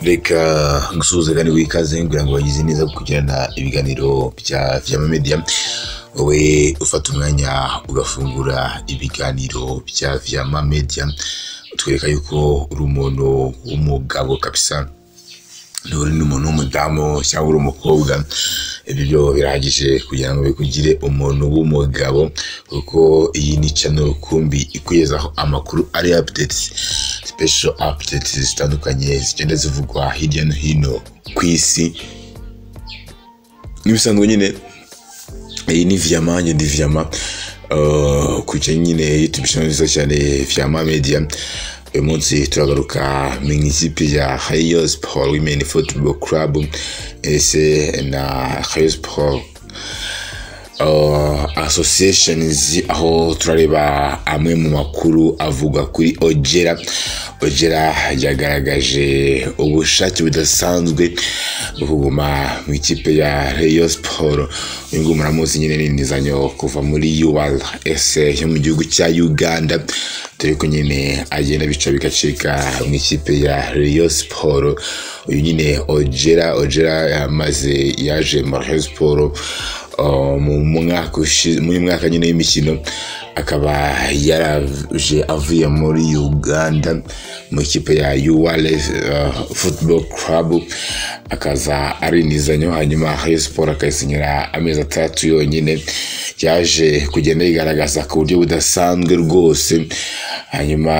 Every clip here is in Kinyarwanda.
reka gusuhuzagane w'ikaze kugira ngo bagize neza kugirana ibiganiro bya vyama media wowe ufata umwanya ugafungura ibiganiro bya vyama media utwereka yuko uri umuntu w'umugabo kabisa nturi n'umuntu w'umudamu cyangwa uri umukobwa ibyo byo birahagije kugira ngo bikugire umuntu w'umugabo kuko iyi ni channel rukumbi ikugezaho amakuru ari updates special updates zitandukanye zigenda zivugwa hirya no hino ku isi nk'ibisanzwe nyine iyi ni viyama njye ndi viyama Uh, ku kijyanye nyine youtube channel nziza cyane viyama media uyu munsi turagaruka mu ikipe ya Rayon Sport Women Football Club ese na Rayon Sport uh, associations aho turareba amwe mu makuru avuga kuri ogera ogera yagaragaje ubushake budasanzwe bwo kuguma mu ikipe ya reyo siporo uyu nguyu muramuzi nyine n'inizanyo kuva muri ual ese yo mu gihugu cya uganda dore ko nyine agenda bica bigacika mu ikipe ya reyo siporo uyu nyine ogera ogera yamaze yaje muri reyo siporo Uh, mu mwaka ushi- muri mwaka nyine w'imikino akaba yaraje avuye muri uganda mu ikipe ya uwale uh, football club akaza arinizanyo hanyuma hayo siporo akayisinyira amezi atandatu yonyine yaje kugenda yigaragaza ku buryo budasanzwe rwose hanyuma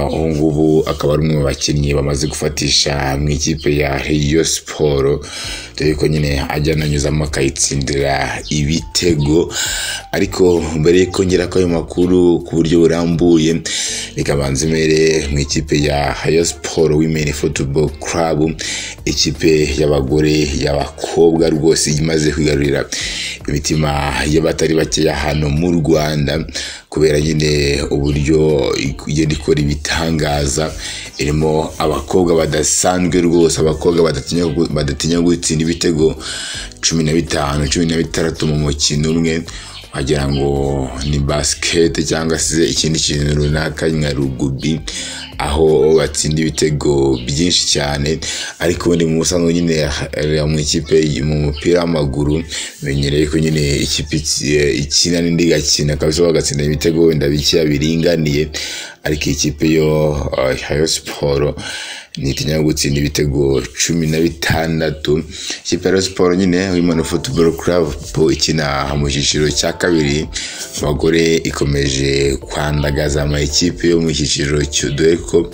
uh, ubu ngubu akaba ari umwe mu bakinnyi bamaze gufatisha mu ikipe ya Rayon siporo dore ko nyine ajya ananyuzamo akayitsindira ibitego ariko mbere y'uko ngera kuri ayo makuru ku buryo burambuye reka banze mbere mu ikipe ya Rayon siporo women football club ikipe y'abagore y'abakobwa rwose imaze kwigarurira imitima y'abatari bakeya hano mu rwanda kubera nyine uburyo igenda ikora ibitangaza irimo abakobwa badasanzwe rwose abakobwa badatinya gu- badatinya gutsinda ibitego cumi na bitanu cumi na bitandatu mu mukino umwe wagira ngo ni basikete cyangwa se ikindi kintu runaka nka rugubi aho batsinda ibitego byinshi cyane ariko ubundi mu busanzwe nyine eh, mu ikipe mu mupira w'amaguru menyereye ko nyine ikipe iki- ikina n'indi igakina kabisa bagatsinda ibitego wenda bikeya biringaniye ariko iyi kipe yo eh, Rayon siporo nitinya gutsinda ibitego cumi na bitandatu ikipe ya Rayon siporo nyine Women Football Club po ikina mu cyiciro cya kabiri abagore ikomeje kwandagaza amakipe yo mu cyiciro cyo dore ko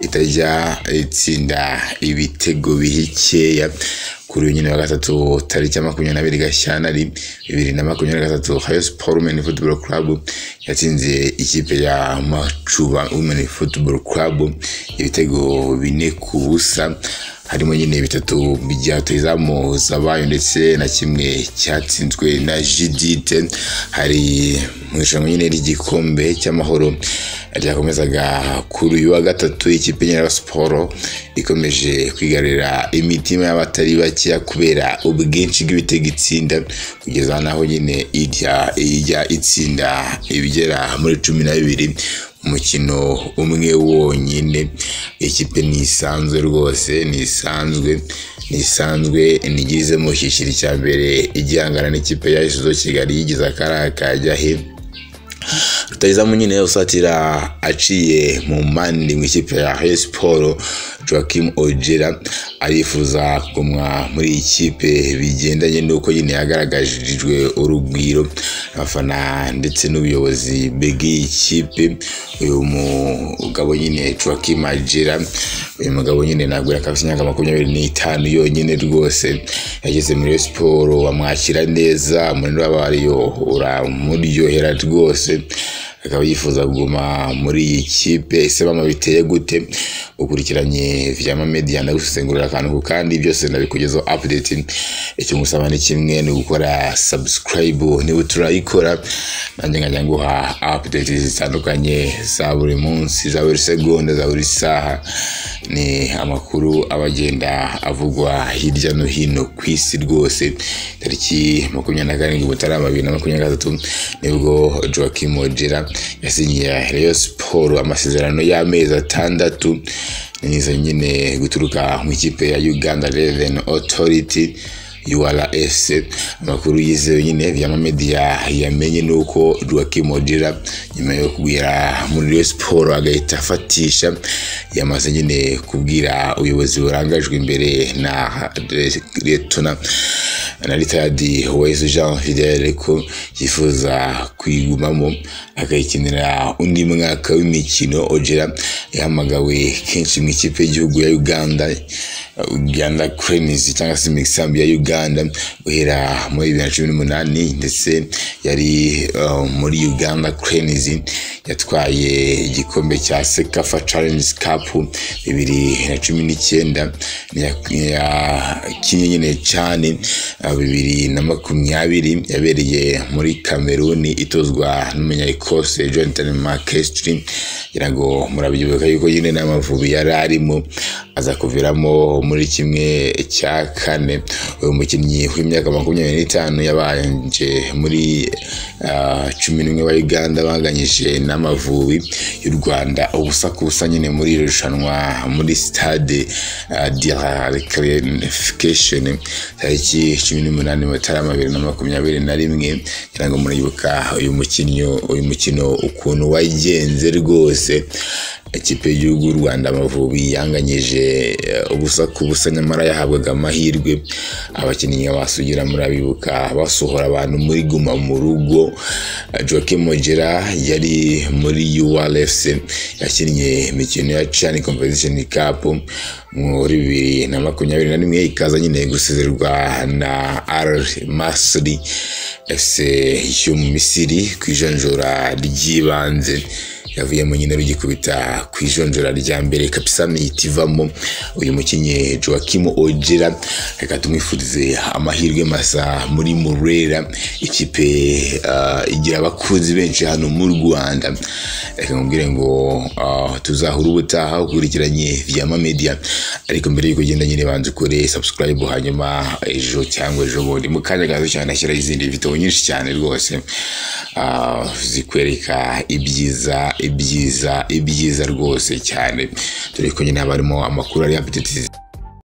itajya itsinda ibitego bihikeya kuri uyu nyine wa gatatu tariki ya makumyabiri n'abiri gashyantare bibiri na makumyabiri na gatatu hayo siporo wumeni futuboro kurabu yatsinze ikipe ya macuba wumeni futuboro kurabu ibitego bine ku busa harimo nyine bitatu bya rutahizamu zabayo ndetse na kimwe cyatsinzwe na jidite hari mu irushanwa nyine ry'igikombe cy'amahoro ryakomezaga kuri uyu wa gatatu ikipe nyine siporo ikomeje kwigarurira imitima y'abatari bakeya kubera ubwinshi bw'ibitego itsinda kugeza naho nyine ijya ijya itsinda ibigera muri cumi na bibiri umukino umwe wonyine ikipe ntisanzwe rwose ntisanzwe ntisanzwe ntigize mu cyiciro cya mbere igihangana n'ikipe ya isuzo kigali yigize akari kajya he rutahizamu nyine usatira aciye mu mandi mu ikipe ya Rayon Sport Joachim Ojera arifuza kugumwa muri iyi kipe bigendanye n'uko nyine yagaragarijwe urugwiro abafana ndetse n'ubuyobozi bw'iyi kipe uyu mugabo nyine Joachim Ojera uyu mugabo nyine ntabwo yakabise imyaka makumyabiri n'itanu yonyine rwose yageze muri Rayon Sport bamwakira neza umunani w'abariyo uramuryohera rwose akaba yifuza kuguma muri iyi kipe ese mama biteye gute ukurikiranye vyama media ndagusesengurira akantu ku kandi byose ndabikugezaho update icyo ngusaba ni kimwe ni gukora subscribe niba uturayikora nanjye nkajya nguha update zitandukanye za buri munsi za buri segonda za buri saha ni amakuru aba agenda avugwa hirya no hino ku isi rwose tariki makumyabiri na karindwi mutarama bibiri na makumyabiri na gatatu nibwo joakim ojera yasinyiye reyo siporo amasezerano y'amezi atandatu niza nyine guturuka mu ikipe ya uganda reveni otoriti URS amakuru yizewe nyine byamamediya yamenye ni uko Odira nyuma yo kubwira muri Rayon siporo agahita afatisha yamaze nyine kubwira ubuyobozi burangajwe imbere na retona na ritadi wezu jean fidele ko yifuza kuyigumamo akayikinira undi mwaka w'imikino ojera yahamagawe kenshi mu ikipe y'igihugu ya uganda uganda krenizi cyangwa se imisambi ya uganda guhera muri bibiri na cumi n'umunani ndetse yari muri uganda krenizi yatwaye igikombe cya sekafa challenge cup bibiri na cumi n'icyenda yakinnye nyine cyane bibiri na makumyabiri yabereye muri kameruni itozwa n'umunyayikose jonathan makestri ngira ngo murabyibuka yuko nyine n'amavubi yari arimo aza kuviramo muri kimwe cya kane uyu mukinnyi w'imyaka makumyabiri n'itanu yabanje muri cumi n'umwe wa uganda banganyije n'amavubi y'u rwanda ubusa ku busa nyine muri iri rushanwa muri sitade diyarekarifikesheni tariki cumi n'umunani mutarama bibiri na makumyabiri na rimwe kugira ngo muribuka uyu mukinnyi uyu mukino ukuntu wagenze rwose ikipe y'igihugu y'u rwanda amavubi yanganyije ubusa ku busa nyamara yahabwaga amahirwe abakinnyi basugira murabibuka basohora abantu muri guma mu rugo joke mogera yari muri urfc yakinnye imikino ya cani competition cup muri bibiri na makumyabiri na rimwe ikaza nyine gusezerwa na r masri fc yo mu misiri ku ijonjora ry'ibanze yavuyemo nyine rugikubita ku ijonjora rya mbere kabisa ivamo uyu mukinnyi joakim ojera reka tumwifurize amahirwe masa muri murera ikipe igira abakunzi benshi hano mu rwanda reka nkubwire ngo tuzahura ubutaha ukurikiranye via media ariko mbere y'uko ugenda nyine banza ukore subscribe hanyuma ejo cyangwa ejo bundi mu kanya gato cyane ashyiraho izindi video nyinshi cyane rwose zikwereka ibyiza ibyiza ibyiza rwose cyane dore ko nyine haba harimo amakuru ari apetitizi